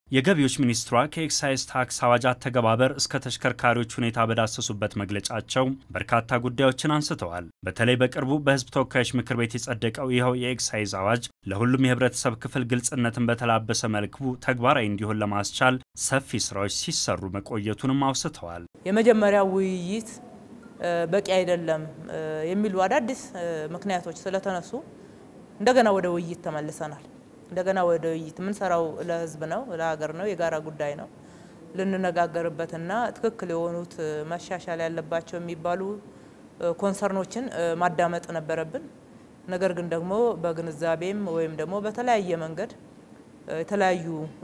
የገቢዎች ሚኒስትሯ ከኤክሳይዝ ታክስ አዋጅ አተገባበር እስከ ተሽከርካሪዎች ሁኔታ በዳሰሱበት መግለጫቸው በርካታ ጉዳዮችን አንስተዋል። በተለይ በቅርቡ በሕዝብ ተወካዮች ምክር ቤት የጸደቀው ይኸው የኤክሳይዝ አዋጅ ለሁሉም የህብረተሰብ ክፍል ግልጽነትን በተላበሰ መልኩ ተግባራዊ እንዲሆን ለማስቻል ሰፊ ስራዎች ሲሰሩ መቆየቱንም አውስተዋል። የመጀመሪያው ውይይት በቂ አይደለም የሚሉ አዳዲስ ምክንያቶች ስለተነሱ እንደገና ወደ ውይይት ተመልሰናል። እንደገና ወደ ውይይት የምንሰራው ለህዝብ ነው፣ ለሀገር ነው፣ የጋራ ጉዳይ ነው። ልንነጋገርበትና ትክክል የሆኑት መሻሻል ያለባቸው የሚባሉ ኮንሰርኖችን ማዳመጥ ነበረብን። ነገር ግን ደግሞ በግንዛቤም ወይም ደግሞ በተለያየ መንገድ የተለያዩ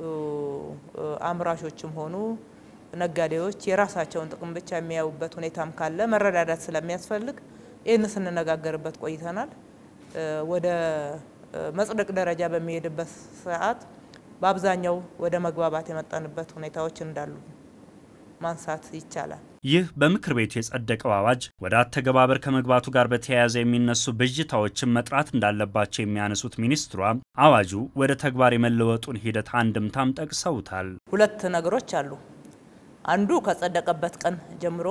አምራቾችም ሆኑ ነጋዴዎች የራሳቸውን ጥቅም ብቻ የሚያዩበት ሁኔታም ካለ መረዳዳት ስለሚያስፈልግ ይህን ስንነጋገርበት ቆይተናል። ወደ መጽደቅ ደረጃ በሚሄድበት ሰዓት በአብዛኛው ወደ መግባባት የመጣንበት ሁኔታዎች እንዳሉ ማንሳት ይቻላል። ይህ በምክር ቤቱ የጸደቀው አዋጅ ወደ አተገባበር ከመግባቱ ጋር በተያያዘ የሚነሱ ብዥታዎችን መጥራት እንዳለባቸው የሚያነሱት ሚኒስትሯ አዋጁ ወደ ተግባር የመለወጡን ሂደት አንድምታም ጠቅሰውታል። ሁለት ነገሮች አሉ። አንዱ ከጸደቀበት ቀን ጀምሮ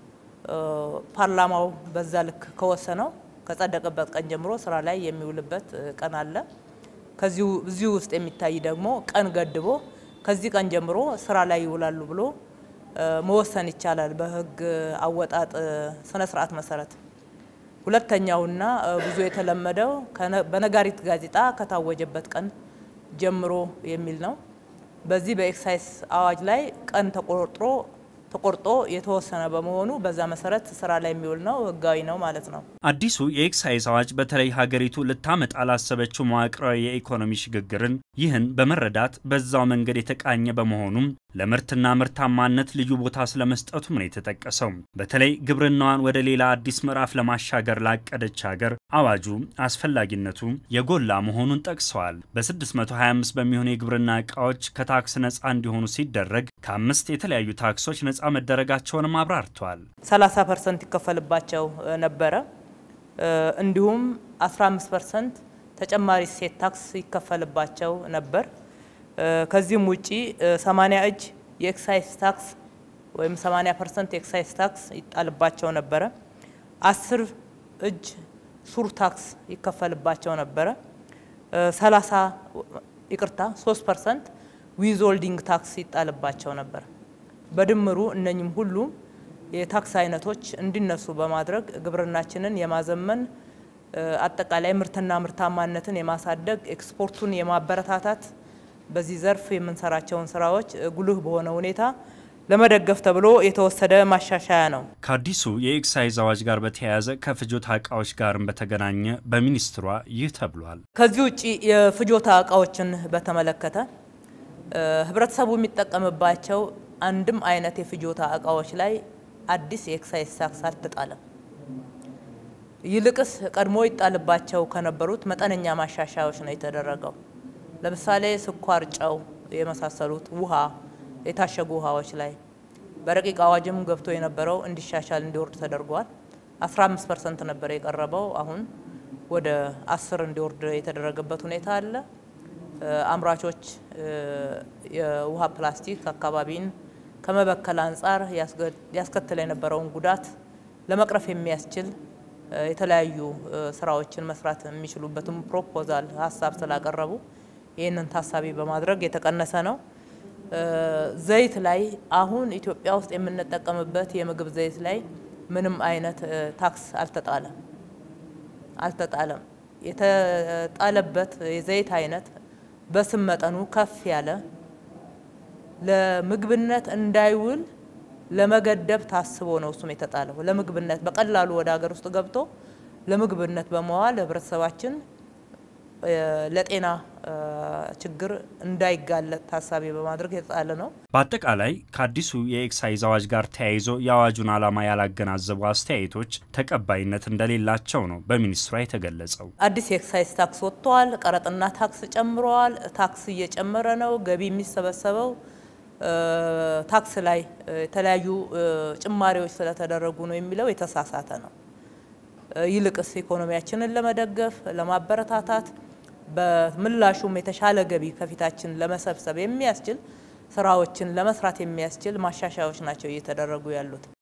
ፓርላማው በዛ ልክ ከወሰነው ከጸደቀበት ቀን ጀምሮ ስራ ላይ የሚውልበት ቀን አለ። ከዚሁ እዚሁ ውስጥ የሚታይ ደግሞ ቀን ገድቦ ከዚህ ቀን ጀምሮ ስራ ላይ ይውላሉ ብሎ መወሰን ይቻላል በሕግ አወጣጥ ስነ ስርዓት መሰረት። ሁለተኛውና ብዙ የተለመደው በነጋሪት ጋዜጣ ከታወጀበት ቀን ጀምሮ የሚል ነው። በዚህ በኤክሳይዝ አዋጅ ላይ ቀን ተቆርጦ ተቆርጦ የተወሰነ በመሆኑ በዛ መሰረት ስራ ላይ የሚውል ነው፣ ህጋዊ ነው ማለት ነው። አዲሱ የኤክሳይዝ አዋጅ በተለይ ሀገሪቱ ልታመጣ ላሰበችው መዋቅራዊ የኢኮኖሚ ሽግግርን ይህን በመረዳት በዛው መንገድ የተቃኘ በመሆኑም ለምርትና ምርታማነት ልዩ ቦታ ስለመስጠቱም ነው የተጠቀሰው። በተለይ ግብርናዋን ወደ ሌላ አዲስ ምዕራፍ ለማሻገር ላቀደች ሀገር አዋጁ አስፈላጊነቱ የጎላ መሆኑን ጠቅሰዋል። በ625 በሚሆኑ የግብርና እቃዎች ከታክስ ነፃ እንዲሆኑ ሲደረግ ከአምስት የተለያዩ ታክሶች ነፃ መደረጋቸውንም አብራርተዋል። 30 ፐርሰንት ይከፈልባቸው ነበረ። እንዲሁም 15 ፐርሰንት ተጨማሪ እሴት ታክስ ይከፈልባቸው ነበር። ከዚህም ውጪ 80 እጅ የኤክሳይዝ ታክስ ወይም 80 ፐርሰንት የኤክሳይዝ ታክስ ይጣልባቸው ነበረ። 10 እጅ ሱር ታክስ ይከፈልባቸው ነበረ። 30 ይቅርታ 3 ፐርሰንት ዊዝሆልዲንግ ታክስ ይጣልባቸው ነበር። በድምሩ እነኝም ሁሉም የታክስ አይነቶች እንዲነሱ በማድረግ ግብርናችንን የማዘመን አጠቃላይ ምርትና ምርታማነትን የማሳደግ ኤክስፖርቱን የማበረታታት በዚህ ዘርፍ የምንሰራቸውን ስራዎች ጉልህ በሆነ ሁኔታ ለመደገፍ ተብሎ የተወሰደ ማሻሻያ ነው። ከአዲሱ የኤክሳይዝ አዋጅ ጋር በተያያዘ ከፍጆታ እቃዎች ጋርም በተገናኘ በሚኒስትሯ ይህ ተብሏል። ከዚህ ውጭ የፍጆታ እቃዎችን በተመለከተ ህብረተሰቡ የሚጠቀምባቸው አንድም አይነት የፍጆታ እቃዎች ላይ አዲስ የኤክሳይዝ ታክስ አልተጣለም። ይልቅስ ቀድሞ ይጣልባቸው ከነበሩት መጠነኛ ማሻሻያዎች ነው የተደረገው። ለምሳሌ ስኳር፣ ጨው የመሳሰሉት ውሃ፣ የታሸጉ ውሃዎች ላይ በረቂቅ አዋጅም ገብቶ የነበረው እንዲሻሻል እንዲወርድ ተደርጓል። 15 ፐርሰንት ነበር የቀረበው አሁን ወደ 10 እንዲወርድ የተደረገበት ሁኔታ አለ። አምራቾች የውሃ ፕላስቲክ አካባቢን ከመበከል አንጻር ያስከትል የነበረውን ጉዳት ለመቅረፍ የሚያስችል የተለያዩ ስራዎችን መስራት የሚችሉበትም ፕሮፖዛል ሀሳብ ስላቀረቡ ይህንን ታሳቢ በማድረግ የተቀነሰ ነው። ዘይት ላይ አሁን ኢትዮጵያ ውስጥ የምንጠቀምበት የምግብ ዘይት ላይ ምንም አይነት ታክስ አልተጣለም አልተጣለም። የተጣለበት የዘይት አይነት በስም መጠኑ ከፍ ያለ ለምግብነት እንዳይውል ለመገደብ ታስቦ ነው እሱም የተጣለው። ለምግብነት በቀላሉ ወደ ሀገር ውስጥ ገብቶ ለምግብነት በመዋል ህብረተሰባችን ለጤና ችግር እንዳይጋለጥ ታሳቢ በማድረግ የተጣለ ነው። በአጠቃላይ ከአዲሱ የኤክሳይዝ አዋጅ ጋር ተያይዞ የአዋጁን ዓላማ ያላገናዘቡ አስተያየቶች ተቀባይነት እንደሌላቸው ነው በሚኒስትሯ የተገለጸው። አዲስ የኤክሳይዝ ታክስ ወጥተዋል። ቀረጥና ታክስ ጨምረዋል። ታክስ እየጨመረ ነው። ገቢ የሚሰበሰበው ታክስ ላይ የተለያዩ ጭማሪዎች ስለተደረጉ ነው የሚለው የተሳሳተ ነው። ይልቅስ ኢኮኖሚያችንን ለመደገፍ ለማበረታታት በምላሹም የተሻለ ገቢ ከፊታችን ለመሰብሰብ የሚያስችል ስራዎችን ለመስራት የሚያስችል ማሻሻያዎች ናቸው እየተደረጉ ያሉት።